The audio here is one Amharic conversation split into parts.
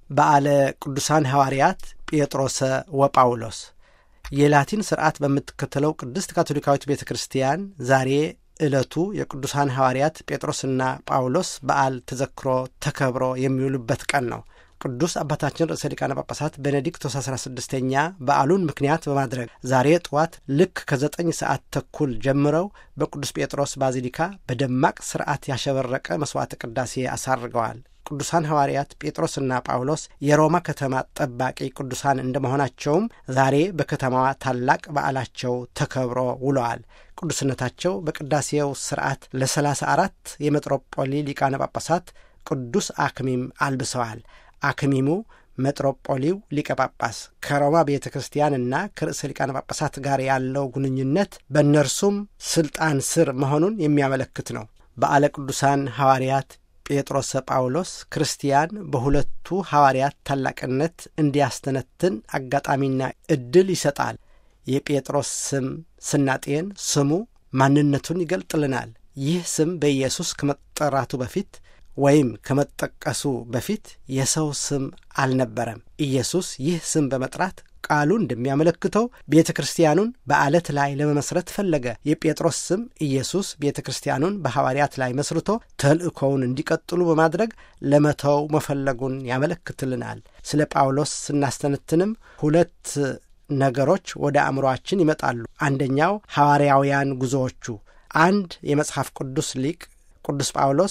በዓለ ቅዱሳን ሐዋርያት ጴጥሮሰ ወጳውሎስ የላቲን ስርዓት በምትከተለው ቅድስት ካቶሊካዊት ቤተ ክርስቲያን ዛሬ ዕለቱ የቅዱሳን ሐዋርያት ጴጥሮስና ጳውሎስ በዓል ተዘክሮ ተከብሮ የሚውሉበት ቀን ነው። ቅዱስ አባታችን ርዕሰ ሊቃነ ጳጳሳት ቤኔዲክቶስ አስራ ስድስተኛ በዓሉን ምክንያት በማድረግ ዛሬ ጠዋት ልክ ከዘጠኝ ሰዓት ተኩል ጀምረው በቅዱስ ጴጥሮስ ባዚሊካ በደማቅ ስርዓት ያሸበረቀ መሥዋዕተ ቅዳሴ አሳርገዋል። ቅዱሳን ሐዋርያት ጴጥሮስና ጳውሎስ የሮማ ከተማ ጠባቂ ቅዱሳን እንደመሆናቸውም ዛሬ በከተማዋ ታላቅ በዓላቸው ተከብሮ ውለዋል። ቅዱስነታቸው በቅዳሴው ስርዓት ለሰላሳ አራት የሜጥሮጶሊ ሊቃነ ጳጳሳት ቅዱስ አክሚም አልብሰዋል። አክሚሙ ሜጥሮጶሊው ሊቀ ጳጳስ ከሮማ ቤተ ክርስቲያንና ከርዕሰ ሊቃነ ጳጳሳት ጋር ያለው ግንኙነት በእነርሱም ስልጣን ስር መሆኑን የሚያመለክት ነው። በዓለ ቅዱሳን ሐዋርያት ጴጥሮስ ጳውሎስ ክርስቲያን በሁለቱ ሐዋርያት ታላቅነት እንዲያስተነትን አጋጣሚና ዕድል ይሰጣል። የጴጥሮስ ስም ስናጤን ስሙ ማንነቱን ይገልጥልናል። ይህ ስም በኢየሱስ ከመጠራቱ በፊት ወይም ከመጠቀሱ በፊት የሰው ስም አልነበረም። ኢየሱስ ይህ ስም በመጥራት ቃሉ እንደሚያመለክተው ቤተ ክርስቲያኑን በዓለት ላይ ለመመስረት ፈለገ። የጴጥሮስ ስም ኢየሱስ ቤተ ክርስቲያኑን በሐዋርያት ላይ መስርቶ ተልእኮውን እንዲቀጥሉ በማድረግ ለመተው መፈለጉን ያመለክትልናል። ስለ ጳውሎስ ስናስተነትንም ሁለት ነገሮች ወደ አእምሮአችን ይመጣሉ። አንደኛው ሐዋርያውያን ጉዞዎቹ አንድ የመጽሐፍ ቅዱስ ሊቅ ቅዱስ ጳውሎስ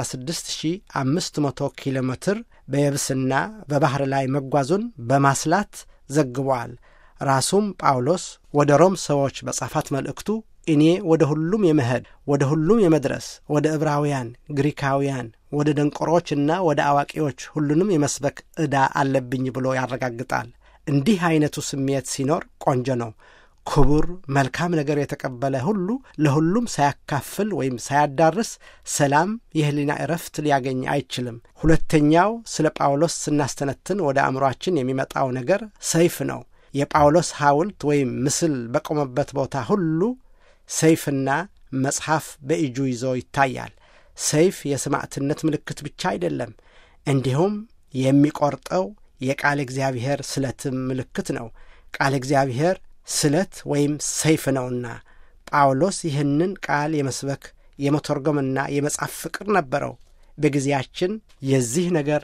16500 ኪሎ ሜትር በየብስና በባሕር ላይ መጓዙን በማስላት ዘግቧል። ራሱም ጳውሎስ ወደ ሮም ሰዎች በጻፋት መልእክቱ እኔ ወደ ሁሉም የመሄድ ወደ ሁሉም የመድረስ ወደ ዕብራውያን፣ ግሪካውያን፣ ወደ ደንቆሮችና ወደ አዋቂዎች ሁሉንም የመስበክ ዕዳ አለብኝ ብሎ ያረጋግጣል። እንዲህ ዐይነቱ ስሜት ሲኖር ቆንጆ ነው። ክቡር መልካም ነገር የተቀበለ ሁሉ ለሁሉም ሳያካፍል ወይም ሳያዳርስ ሰላም፣ የሕሊና እረፍት ሊያገኝ አይችልም። ሁለተኛው ስለ ጳውሎስ ስናስተነትን ወደ አእምሮአችን የሚመጣው ነገር ሰይፍ ነው። የጳውሎስ ሐውልት ወይም ምስል በቆመበት ቦታ ሁሉ ሰይፍና መጽሐፍ በእጁ ይዞ ይታያል። ሰይፍ የሰማዕትነት ምልክት ብቻ አይደለም፣ እንዲሁም የሚቆርጠው የቃል እግዚአብሔር ስለትም ምልክት ነው። ቃል እግዚአብሔር ስለት ወይም ሰይፍ ነውና ጳውሎስ ይህንን ቃል የመስበክ የመተርጎምና የመጻፍ ፍቅር ነበረው። በጊዜያችን የዚህ ነገር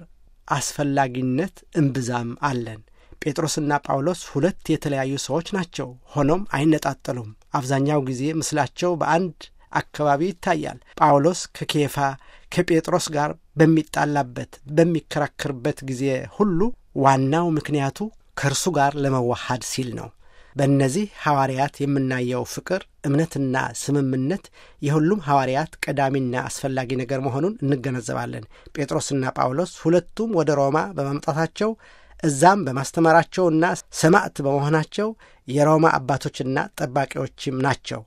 አስፈላጊነት እምብዛም አለን። ጴጥሮስና ጳውሎስ ሁለት የተለያዩ ሰዎች ናቸው። ሆኖም አይነጣጠሉም። አብዛኛው ጊዜ ምስላቸው በአንድ አካባቢ ይታያል። ጳውሎስ ከኬፋ ከጴጥሮስ ጋር በሚጣላበት በሚከራከርበት ጊዜ ሁሉ ዋናው ምክንያቱ ከእርሱ ጋር ለመዋሃድ ሲል ነው። በእነዚህ ሐዋርያት የምናየው ፍቅር፣ እምነትና ስምምነት የሁሉም ሐዋርያት ቀዳሚና አስፈላጊ ነገር መሆኑን እንገነዘባለን። ጴጥሮስና ጳውሎስ ሁለቱም ወደ ሮማ በመምጣታቸው እዛም በማስተማራቸውና ሰማዕት በመሆናቸው የሮማ አባቶችና ጠባቂዎችም ናቸው።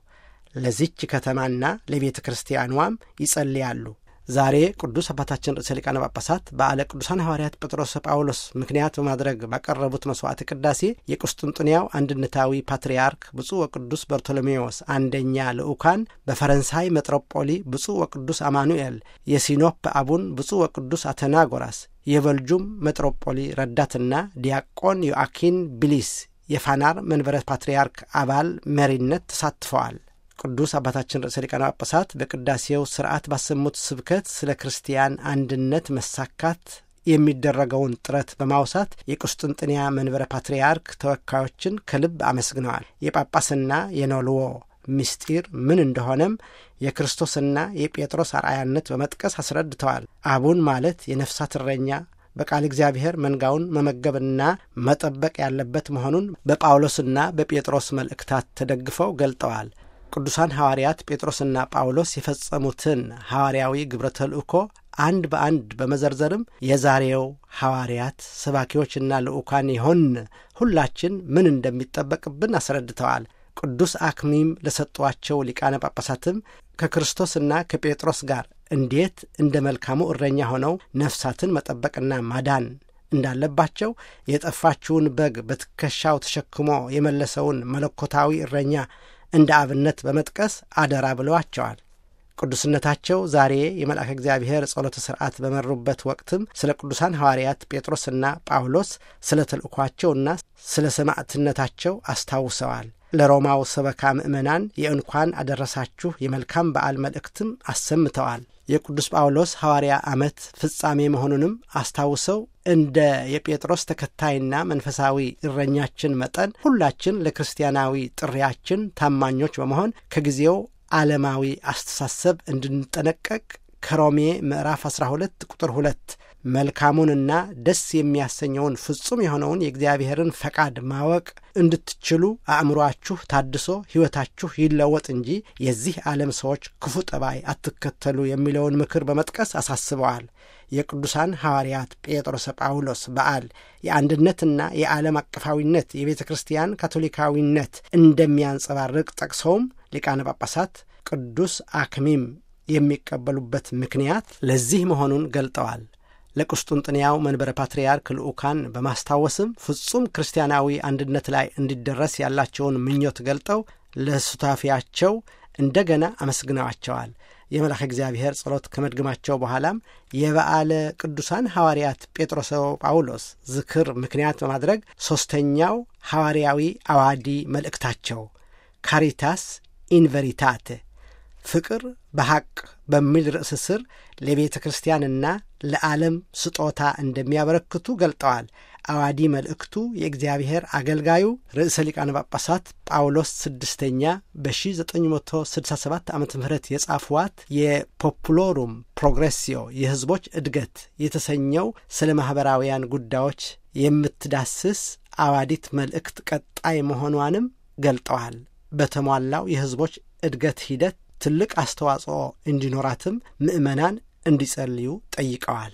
ለዚች ከተማና ለቤተ ክርስቲያኗም ይጸልያሉ። ዛሬ ቅዱስ አባታችን ርዕሰ ሊቃነ ጳጳሳት በዓለ ቅዱሳን ሐዋርያት ጴጥሮስ ጳውሎስ ምክንያት በማድረግ ባቀረቡት መሥዋዕተ ቅዳሴ የቁስጥንጥንያው አንድነታዊ ፓትርያርክ ብፁዕ ወቅዱስ በርቶሎሜዎስ አንደኛ ልዑካን በፈረንሳይ ሜጥሮጶሊ ብፁዕ ወቅዱስ አማኑኤል፣ የሲኖፕ አቡን ብፁዕ ወቅዱስ አተናጎራስ፣ የበልጁም ሜጥሮጶሊ ረዳትና ዲያቆን ዮአኪን ቢሊስ የፋናር መንበረ ፓትርያርክ አባል መሪነት ተሳትፈዋል። ቅዱስ አባታችን ርዕሰ ሊቃነ ጳጳሳት በቅዳሴው ስርዓት ባሰሙት ስብከት ስለ ክርስቲያን አንድነት መሳካት የሚደረገውን ጥረት በማውሳት የቁስጥንጥንያ መንበረ ፓትርያርክ ተወካዮችን ከልብ አመስግነዋል። የጳጳስና የኖልዎ ምስጢር ምን እንደሆነም የክርስቶስና የጴጥሮስ አርአያነት በመጥቀስ አስረድተዋል። አቡን ማለት የነፍሳት እረኛ በቃል እግዚአብሔር መንጋውን መመገብና መጠበቅ ያለበት መሆኑን በጳውሎስና በጴጥሮስ መልእክታት ተደግፈው ገልጠዋል። ቅዱሳን ሐዋርያት ጴጥሮስና ጳውሎስ የፈጸሙትን ሐዋርያዊ ግብረ ተልእኮ አንድ በአንድ በመዘርዘርም የዛሬው ሐዋርያት ሰባኪዎችና ልዑካን የሆን ሁላችን ምን እንደሚጠበቅብን አስረድተዋል። ቅዱስ አክሚም ለሰጧቸው ሊቃነ ጳጳሳትም ከክርስቶስና ከጴጥሮስ ጋር እንዴት እንደ መልካሙ እረኛ ሆነው ነፍሳትን መጠበቅና ማዳን እንዳለባቸው የጠፋችውን በግ በትከሻው ተሸክሞ የመለሰውን መለኮታዊ እረኛ እንደ አብነት በመጥቀስ አደራ ብለዋቸዋል። ቅዱስነታቸው ዛሬ የመልአከ እግዚአብሔር ጸሎተ ሥርዓት በመሩበት ወቅትም ስለ ቅዱሳን ሐዋርያት ጴጥሮስና ጳውሎስ ስለ ተልእኳቸውና ስለ ሰማዕትነታቸው አስታውሰዋል። ለሮማው ሰበካ ምእመናን የእንኳን አደረሳችሁ የመልካም በዓል መልእክትም አሰምተዋል። የቅዱስ ጳውሎስ ሐዋርያ ዓመት ፍጻሜ መሆኑንም አስታውሰው እንደ የጴጥሮስ ተከታይና መንፈሳዊ እረኛችን መጠን ሁላችን ለክርስቲያናዊ ጥሪያችን ታማኞች በመሆን ከጊዜው ዓለማዊ አስተሳሰብ እንድንጠነቀቅ ከሮሜ ምዕራፍ 12 ቁጥር 2 መልካሙንና ደስ የሚያሰኘውን ፍጹም የሆነውን የእግዚአብሔርን ፈቃድ ማወቅ እንድትችሉ አእምሮአችሁ ታድሶ ሕይወታችሁ ይለወጥ እንጂ የዚህ ዓለም ሰዎች ክፉ ጠባይ አትከተሉ የሚለውን ምክር በመጥቀስ አሳስበዋል። የቅዱሳን ሐዋርያት ጴጥሮስ፣ ጳውሎስ በዓል የአንድነትና የዓለም አቀፋዊነት የቤተ ክርስቲያን ካቶሊካዊነት እንደሚያንጸባርቅ ጠቅሰውም ሊቃነ ጳጳሳት ቅዱስ አክሚም የሚቀበሉበት ምክንያት ለዚህ መሆኑን ገልጠዋል። ለቁስጡንጥንያው መንበረ ፓትርያርክ ልዑካን በማስታወስም ፍጹም ክርስቲያናዊ አንድነት ላይ እንዲደረስ ያላቸውን ምኞት ገልጠው ለሱታፊያቸው እንደገና አመስግነዋቸዋል። የመልአከ እግዚአብሔር ጸሎት ከመድገማቸው በኋላም የበዓለ ቅዱሳን ሐዋርያት ጴጥሮስ ጳውሎስ ዝክር ምክንያት በማድረግ ሦስተኛው ሐዋርያዊ አዋዲ መልእክታቸው ካሪታስ ኢንቨሪታቴ ፍቅር በሐቅ በሚል ርዕስ ስር ለቤተ ክርስቲያንና ለዓለም ስጦታ እንደሚያበረክቱ ገልጠዋል። አዋዲ መልእክቱ የእግዚአብሔር አገልጋዩ ርዕሰ ሊቃነ ጳጳሳት ጳውሎስ ስድስተኛ በ1967 ዓ ም የጻፍዋት የፖፑሎሩም ፕሮግሬሲዮ የሕዝቦች እድገት የተሰኘው ስለ ማኅበራውያን ጉዳዮች የምትዳስስ አዋዲት መልእክት ቀጣይ መሆኗንም ገልጠዋል። በተሟላው የሕዝቦች እድገት ሂደት ትልቅ አስተዋጽኦ እንዲኖራትም ምዕመናን እንዲጸልዩ ጠይቀዋል።